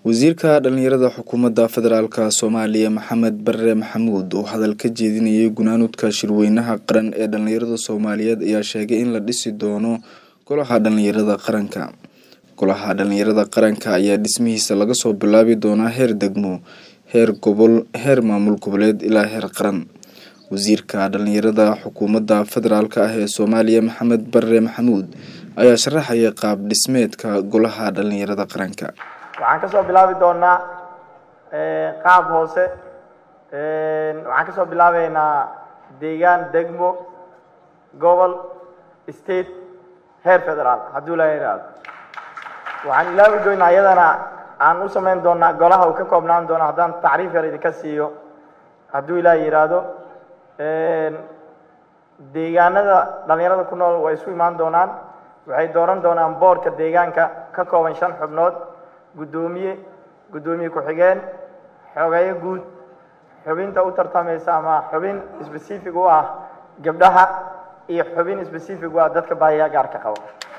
wasiirka dhalinyarada xukuumadda federaalk soomaaliya maxamed bare maxamuud oo hadal ka jeedinayay gunaanudka shirweynaha qaran ee dhalinyarada soomaaliyeed ayaa sheegay in la dhisi doono golaha dhalinyarada qaranka golaha dhalinyarada qaranka ayaa dhismihiisa laga soo bilaabi doonaa heer degmo heer gobol heer maamul goboleed ilaa heer qaran wasiirka dhalinyarada xukuumadda federaalk ah ee soomaaliya maxamed bare maxamuud ayaa sharaxaya qaab dhismeedka golaha dhalinyarada qaranka waxaan ka soo bilaabi doonaa qaab hoose waxaan ka soo bilaabeynaa deegaan degmo gobol state heer federaal hadduu ilaa yidhaahdo waxaan ilaawi doonaa iyadana aan u samayn doonaa golaha uu ka koobnaan doono haddaan tacriif yar idinka siiyo hadduu ilaa yidhaahdo deegaanada dhalinyarada ku nool way isu imaan doonaan waxay dooran doonaan boorka deegaanka ka kooban shan xubnood guddoomiye guddoomiye ku-xigeen xogeeyo guud xubinta u tartamaysa ama xubin specific u ah gabdhaha iyo xubin specific u ah dadka baahiyaa gaarka qaba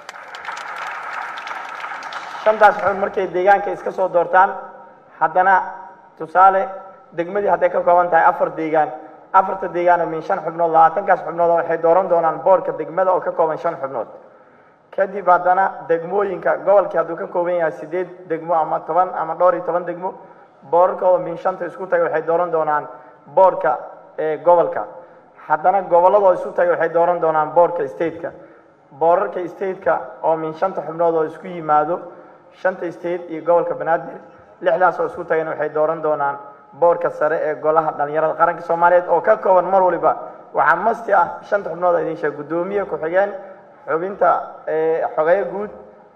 shantaas xubin markay deegaanka iska soo doortaan haddana tusaale degmadii hadday ka kooban tahay afar deegaan afarta deegaano min shan xubnood labaatankaas xubnood waxay dooran doonaan boorka degmada oo ka kooban shan xubnood kadib haddana degmooyinka gobolkii hadduu ka kooban yahay sideed degmo ama toban ama dhowr iyo toban degmo boorarkooda min shanta isku taga waxay dooran doonaan boorka gobolka haddana gobolladoo isu taga waxay dooran doonaan boorka stateka boorarka stateka oo min shanta xubnood oo isku yimaado shanta state iyo gobolka banaadir lixdaas oo isku tagana waxay dooran doonaan boorka sare ee golaha dhalinyarada qaranka soomaaliyeed oo ka kooban mar waliba waxaa masti ah shanta xubnood idin sheeg guddoomiye ku-xigeen xubinta xogeyo guud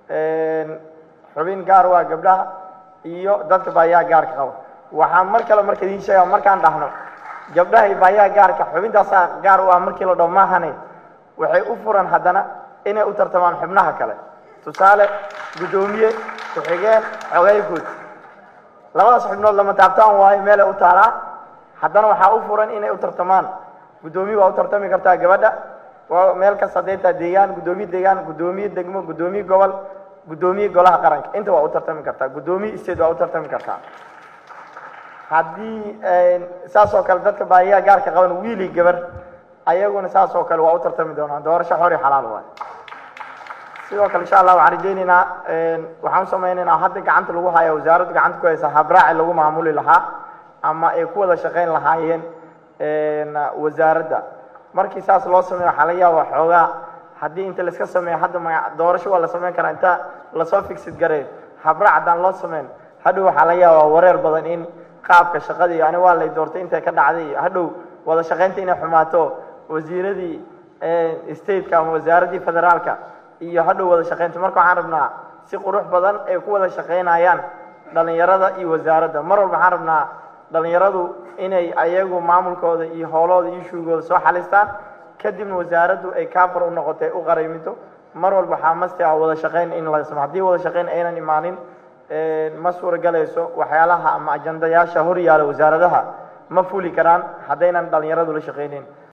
xubin gaar waa gabdhaha iyo dadka baayaha gaarka qaba waxaa mar kale marka idiin sheega markaan dhahno gabdhaha iyo baayaha gaarka xubintaasaa gaar u ah markii la dhaho maahane waxay u furan haddana inay u tartamaan xubnaha kale tusaale guddoomiye ku-xigeen xogeyo guud labadaas xubnood lama taabtaan waayo meelay u taalaa haddana waxaa u furan inay u tartamaan guddoomiye waa u tartami kartaa gabadha waa meel kasta hadday tahay deegaan guddoomiye deegaan guddoomiye degmo guddoomiye gobol guddoomiye golaha qaranka inta waa u tartami kartaa guddoomiye state waa u tartami kartaa haddii saas oo kale dadka baahiyaha gaarka qaban wiili gabar ayaguna saas oo kale waa u tartami doonaan doorasho xor iyo xalaal waay sidoo kale insha allah waxaan rajeyneynaa waxaan u sameyneynaa hadda gacanta lagu haya wasaaraddu gacanta ku haysa habraaci lagu maamuli lahaa ama ay ku wada shaqeyn lahaayeen wasaaradda markii saas loo sameeyo waxaa laga yaaba xoogaa haddii inta laiska sameeyo hadda ma doorasho waa la sameyn karaa inta lasoo figsid gareeyo habraac haddaan loo sameyn hadhow waxaa laga yaabaa wareer badan in qaabka shaqadii ani waa lay doortay intay ka dhacday hadhow wada shaqeynta inay xumaato wasiiradii stateka ama wasaaraddii federaalka iyo hadhow wada shaqeynta marka waxaan rabnaa si qurux badan ay ku wada shaqeynayaan dhalinyarada iyo wasaaradda mar walba waxaan rabnaa dhalinyaradu inay ayagu maamulkooda iyo howlahooda iyo shuugooda soo xalistaan kadibna wasaaraddu ay kaafar u noqotay u qarayminto mar walba waxaa masti ah wada shaqeyn in la samo haddii wada shaqeyn aynan imaanin ma suuragalayso waxyaalaha ama ajandayaasha hor yaala wasaaradaha ma fuli karaan haddaynan dhalinyaradu la shaqeyneyn